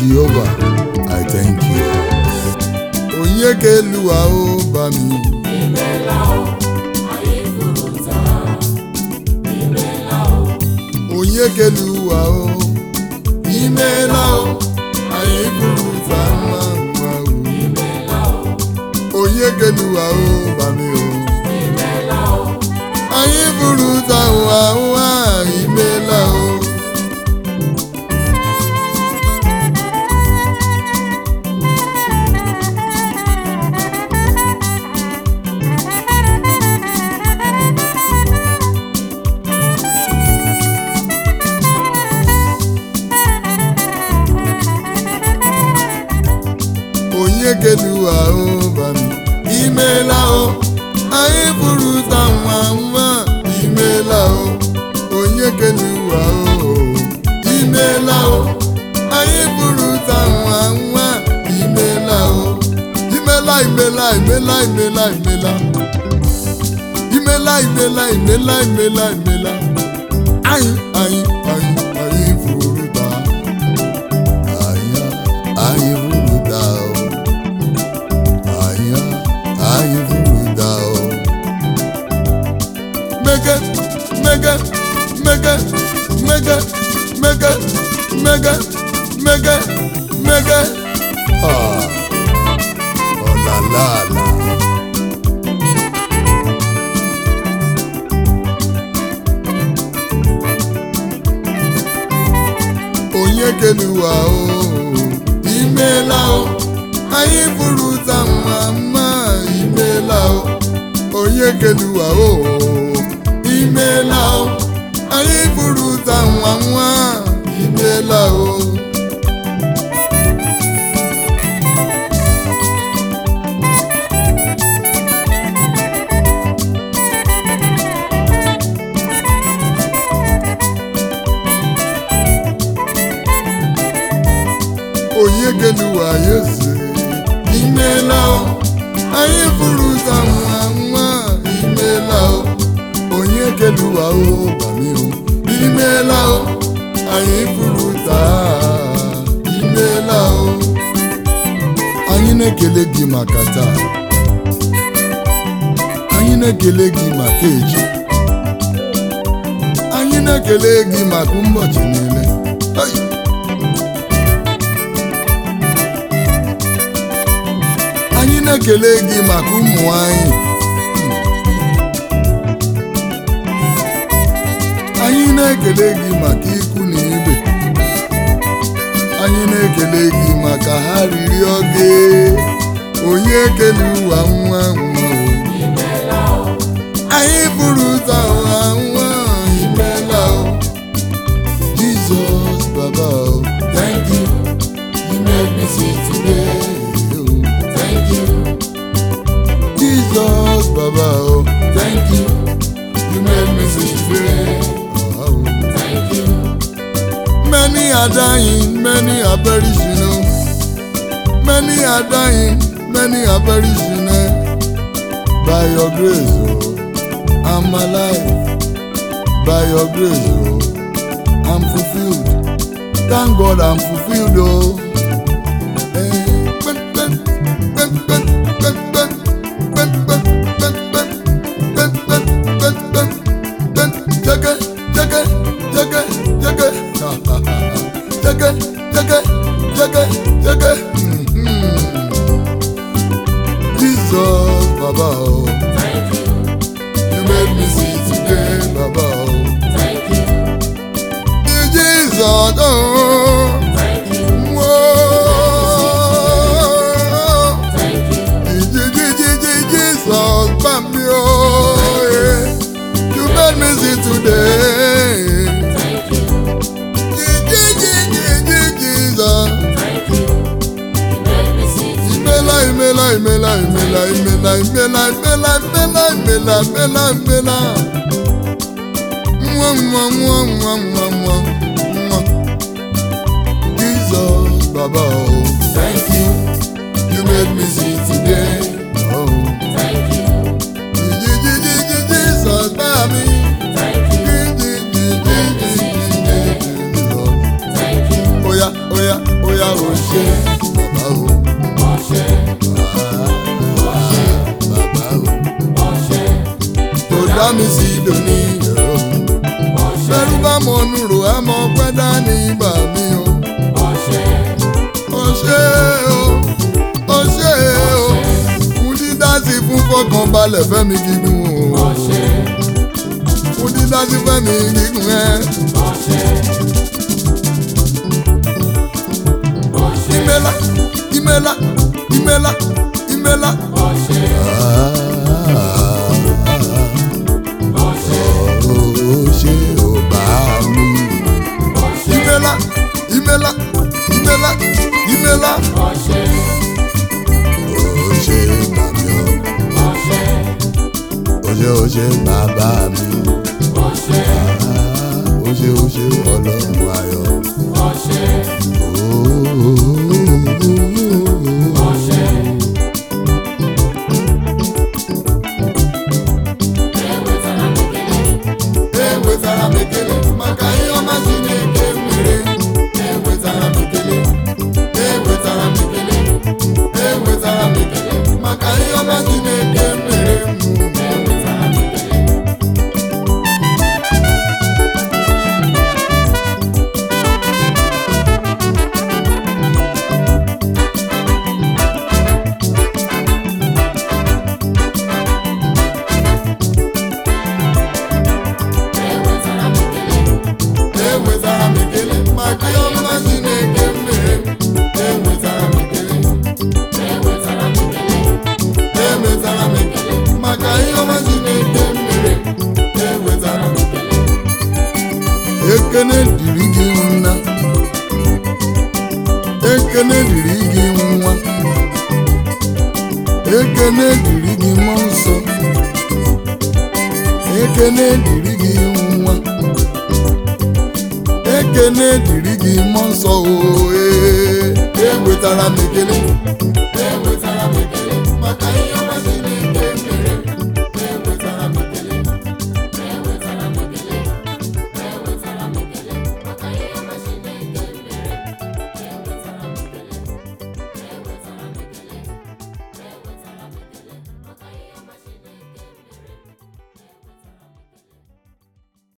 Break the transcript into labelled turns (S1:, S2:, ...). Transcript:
S1: Jehovah, I thank you. Onye ka elu ahụ ba mi. Onye ka elu ahụ imeela o anyị bụrụ ụzọ mma mma o. Onye ka elu ahụ ba mi o. Anyị bụrụ ụzọ ahụ ahụ a imeela o. onye kelu ahụ bami imeela o anyị bụrụ ụta nwa nwa imeela o onye kelu ahụ imeela o anyị bụrụ ụta nwa nwa imeela o imela imela imela imela imela imela imela imela imela imela anyị anyị anyị anyị bụrụ ụta anyị anyị bụrụ ụta o Aya, ayi vuda o. Mega, mega, mega, mega, mega, mega, mega, mega. Ah, oh la la la. Onye keluwa o, imela o. anyị bụrụ ụza nwa mma imeela o onye keluwa o imeela o anyị bụrụ ụza nwa nwa imeela o onye keluwa ya eze imeela o anyị bụrụ ụzọ nwa nwa imeela o onye keluwa o bami o imeela o anyị bụrụ ụzọ imeela o anyị na-ekele gị maka taa anyị na-ekele gị maka echi anyị na-ekele gị maka ụbọchị niile Hey! anyị na-ekele gị maka ụmụ anyị anyị na-ekele gị maka ikwu na ibe anyị na-ekele gị maka ha riri oge onye ekele ụwa nwa nwa o. anyị bụrụ ụzọ ụwa nwa imela o Jizọs baba o thank you you made me see today o.
S2: Thank you,
S1: Jesus, Baba, oh,
S2: thank you,
S1: you made me see today. Oh,
S2: thank you,
S1: many are dying, many are perishing. Oh. Many are dying, many are perishing. Eh. By your grace, oh, I'm alive. By your grace, oh, I'm fulfilled. Thank God I'm fulfilled, oh. Eh, ben, ben, ben, ben, ben, ben, ben, ben, ben, ben, ben, ben, ben, ben, ben, jaga, jaga, jaga, jaga, jaga, jaga, jaga, jaga. Mhm. Jesus, Baba, oh,
S2: thank you,
S1: you made me see today, Baba, oh.
S2: thank you,
S1: Jesus, oh,
S2: thank you,
S1: whoa.
S2: thank you,
S1: Jesus, Bami, oh, yeah. you made me see today.
S2: thank you,
S1: Jesus,
S2: thank you. You made me see
S1: imela, imela, imela, imela, imela, imela, imela, imela, imela, imela, imela. Mwa, mwa, mwa, mwa, mwa, mwa, mwa. Jesus, Baba, oh,
S2: Thank you,
S1: you made me see today. Oh,
S2: thank you,
S1: Jesus, Bami.
S2: thank you, thank you,
S1: Oya, oya, oya, oh balẹ̀ fẹ́mi gígùn o fún dídájú fẹ́mi gígùn ẹ. ìmẹ́lá ìmẹ́lá ìmẹ́lá ìmẹ́lá. ó ṣe ò bá mi. ìmẹ́lá ìmẹ́lá ìmẹ́lá ìmẹ́lá. ó ṣe bàmí o. ó ṣe ó ṣe bàbá mi. ó ṣe ó ṣe ọlọ́run ayọ̀. Ewetara m ekele maka ihe ọma Chineke mere. Ewetara m ekele. Ewetara m ekele. Ewetara m ekele maka ihe ọma Chineke mere m. Ewetara m ekele maka ihe ọma Chineke mere m. Ewetara m ekele. Ewetara m ekele maka ihe ọma Chineke mere m. Ewetara m ekele. Ekene dịrị gị nna. Ekene dịrị gị nwa. Ekene dịrị gị mmụọ nsọ. Ekene dịrị gị nwa. Ekene dịrị gị mmụọ nsọ o ee ewetara m ekele